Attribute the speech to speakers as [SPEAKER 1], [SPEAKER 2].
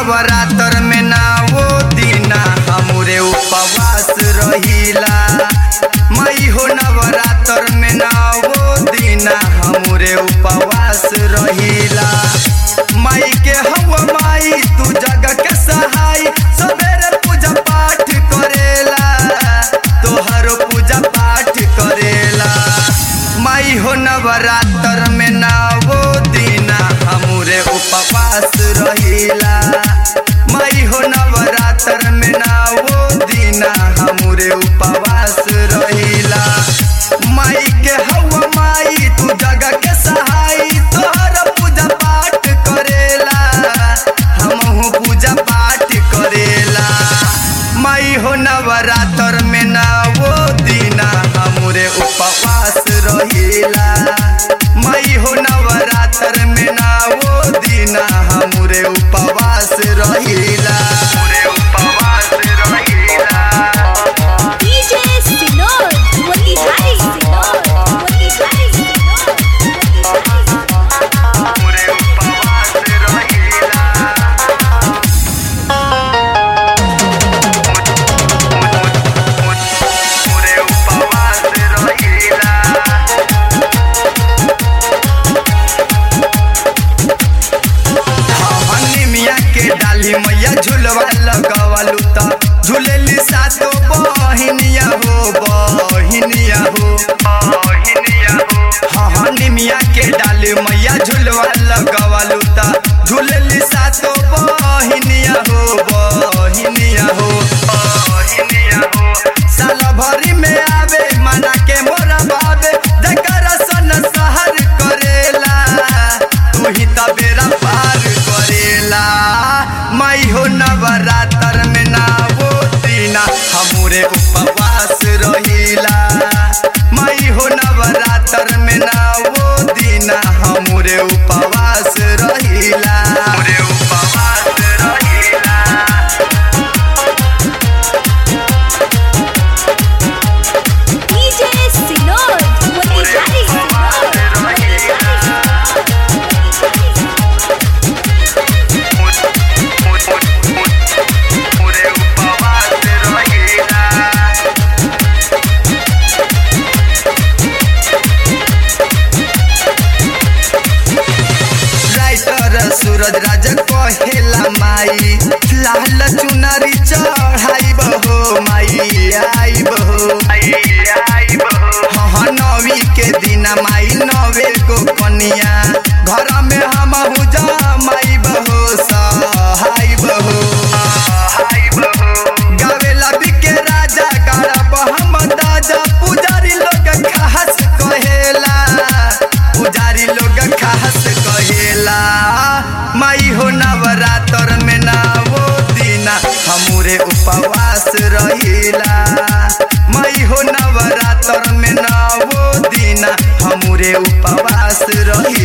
[SPEAKER 1] नवरात्र में ना वो दीना हमरे उपवास रहिला मई हो नवरात्र में ना वो दीना हमरे उपवास रहिला माई के हवा माई तू जग के सहाय सवेरे पूजा पाठ करेला तोहर पूजा पाठ करेला माई हो नवरात्र में ना वो दीना हमरे उपवास रहिला माई हो नवरात्र में ना वो दीना हमरे उपवास रहिला माई के हवा माई तू जग के सहाय तोहर पूजा पाठ करेला हमहू पूजा पाठ करेला माई हो नवरात्र में ना वो दीना हमरे उपवास रहिला माई हो नवरात्र में ना वो दीना हमरे उपवास रहिला हमरे उपवास रहिला
[SPEAKER 2] DJ Sinor, Motihari Sinor, Motihari Sinor, Motihari Sinor.
[SPEAKER 1] हमरे उपवास रहिला हमरे उपवास रहिला हनी मिया के डाली मैया झुलवा लगवलू त झुलेली सातो बहिनिया हो बहिनिया हो बहिनिया हो हनी मिया के डाली मैया झुलवा लगवलू त झुलेली सातो बहिनिया हो बहिनिया हो बहिनिया हो साल भरी में आवे मना के मोरा बाबे जकर सन सहर करेला तू ही त बेरा पार करेला माई हो नवरात्र में ना वो दीना हमरे उपवास रहिला माई हो नवरात्र में ना वो दीना हमरे उपवास रहिला हमरे उपवास रहिला
[SPEAKER 2] DJ Sinor, Motihari Sinor, Motihari
[SPEAKER 1] पूरे उपवास रहिला राइटर सूरज राज कहेला माई लाल चुनरी चढ़ाई बहो माई आई बहो हाँ नवी के दिन माई नवे को कनिया घर में हम माई बहो सहाई बहो गावेला बिके राजा गाड़ब हम दादा पुजारी लोग खास कहेला पुजारी लोग खास कहेला माई हो नवरात्र में ना वो दीना हमरे उपवास रहिला माई हो नवरात्र में ना वो दीना हमरे उपवास रहिला